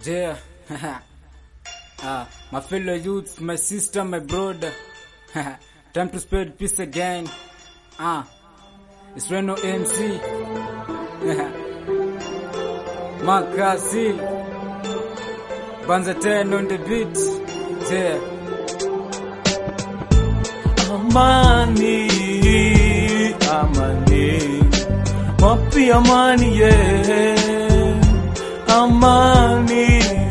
Yeah. uh, my fellow youths, my sister, my brother. Time to spread peace again. Ah, it's Reno MC. Makasi. Banza 10 on the beat. Yeah. Amani, amani, wapi amani ye? Amani,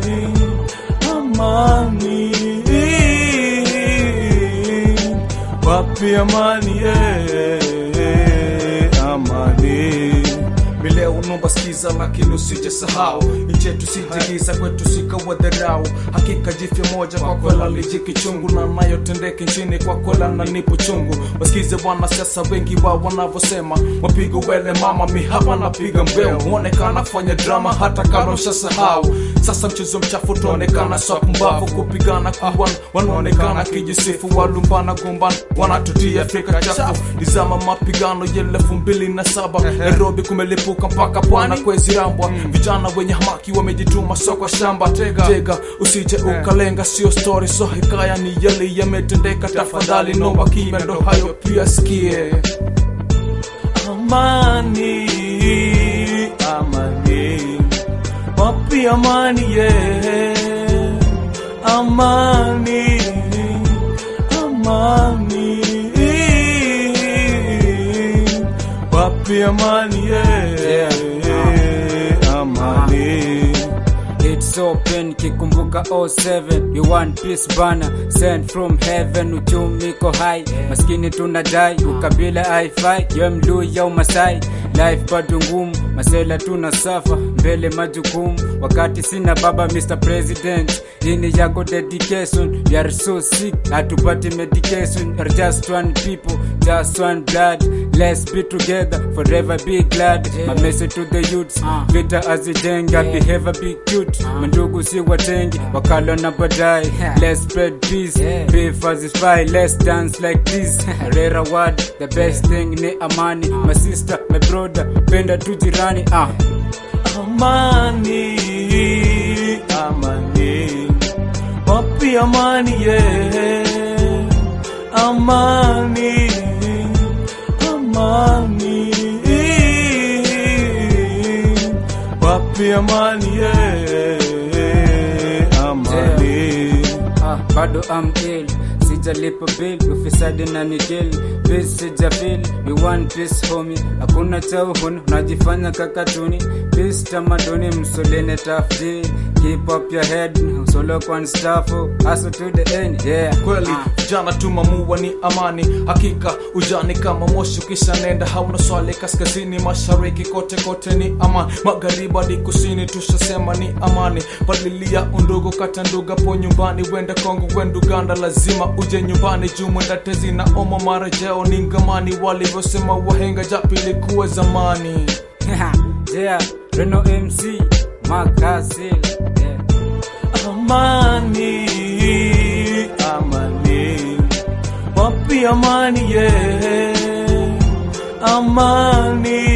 amani, wapi amani ye? Amani. Mileo unomba sikiza makini usije sahau nchi yetu sijigiza kwetu sikawa dharau hakika jifya moja kwa kwela lijiki chungu na nayotendeka nchini kwa kwela na nipo chungu wasikize wanasiasa wengi wa wanavyosema mapigo wele mama mi hapa napiga mbeo huonekana kufanya drama hata kama ushasahau sasa mchezo mchafu tuonekana swapumbavu kupigana kuwan wanaonekana kijisifu walumbana gombana wanatutia Afrika chafu nizama mapigano ya elfu mbili na saba Nairobi kumelipuka mpaka pwana kwezi rambwa vijana wenye hamaki wamejituma soko shamba tega, tega usije ukalenga sio story so hikaya ni yale yametendeka tafadhali nomba kimya ndo hayo pia sikie amani amani wapi amani ye amani amani wapi amani ye amani It's open kikumbuka 07 you one piece bana sent from heaven uchumi ko high maskini tunadai ukabila haifai yo mluya umasai life bado ngumu masela tuna safa mbele majukumu wakati sina baba Mr. President ini yako dedication we are so sick hatupati medication we are just one people just one blood let's be together forever be glad my message to the youths vita azijenga behavior be cute mandugu si watengi wakalo na baadaye let's spread peace beef azify let's dance like this rera word the best thing ni amani my sister my brother penda tu jirani ah amani amani wapi amani ye amani amani wapi amani ye amani Ah, bado am ill sijalipa bill ufisadi na nikil bis sijafil we one piece homie hakuna cha uhuni unajifanya kakatuni bis tamaduni msolene tafti keep up your head usolo kwa stafu hustle to the end yeah kweli vijana tumamua ni amani hakika ujani kama moshi ukisha nenda hauna swali kaskazini mashariki kote kote ni amani magharibi hadi kusini tushasema ni amani palilia undugu kata nduga po nyumbani wenda kongo wenda uganda lazima uje nyumbani juu mwenda tezi na oma marejeo ni ngamani walivyosema wahenga japo ilikuwa zamani yeah Reno MC Makasil yeah amani amani wapi amani ye amani